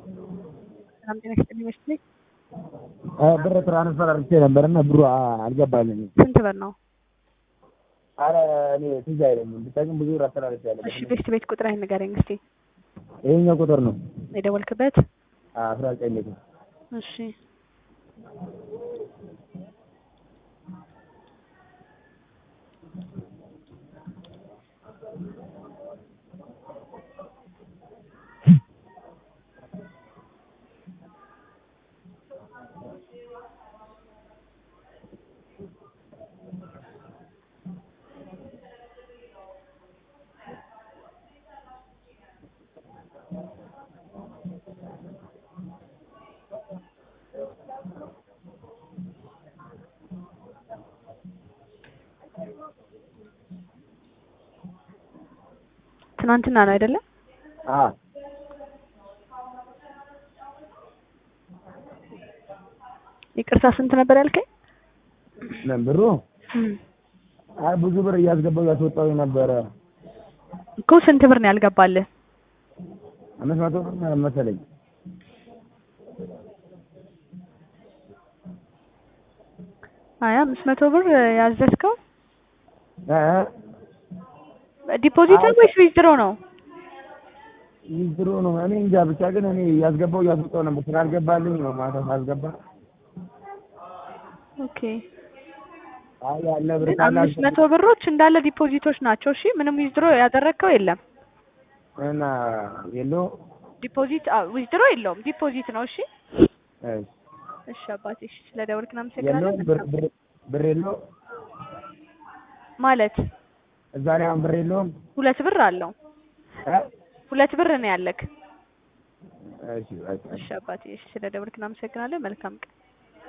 ሰላም ጤና ይስጥልኝ መስሎኝ። ብር ትራንስፈር አድርጌ ነበር እና ብሩ አልገባልኝም። ስንት ብር ነው? አረ እኔ ትዝ አይለኝም ብቻ ግን ብዙ ብር አስተላልፌያለሁ። እሺ ቤት ቤት ቁጥርህን ንገረኝ እስቲ። ይሄኛው ቁጥር ነው የደወልክበት? አስራ ዘጠኝ ቤት እሺ ትናንትና ነው አይደለ? አዎ ይቅርታ ስንት ነበር ያልከኝ? ምን ብሩ? አይ ብዙ ብር እያስገባው እያስወጣው ነበረ። እኮ ስንት ብር ነው ያልገባልህ? አምስት መቶ ብር መሰለኝ። አይ አምስት መቶ ብር ያዘዝከው እ ዲፖዚት ነው ወይስ ዊዝድሮ ነው? ይዝሩ ነው እኔ እንጃ ብቻ ግን እኔ እያስገባው እያስወጣው ነበር ስላልገባልኝ ነው ማታ ሳልገባ ኦኬ አይ ያለ ብር ግን ካለ አምስት መቶ ብሮች እንዳለ ዲፖዚቶች ናቸው። እሺ ምንም ዊዝድሮ ያደረግከው የለም። እና የለው ዲፖዚት ዊዝድሮ የለውም፣ ዲፖዚት ነው። እሺ እሺ እሺ አባቴ እሺ፣ ስለ ደወልክ የለው እናመሰግናለን። ብር ብር ብር የለው ማለት እዛ ላይ አሁን ብር የለውም ሁለት ብር አለው። እ ሁለት ብር ነው ያለክ። እሺ በቃ እሺ አባቴ እሺ፣ ስለ ደወልክ እናመሰግናለን። መልካም ቀን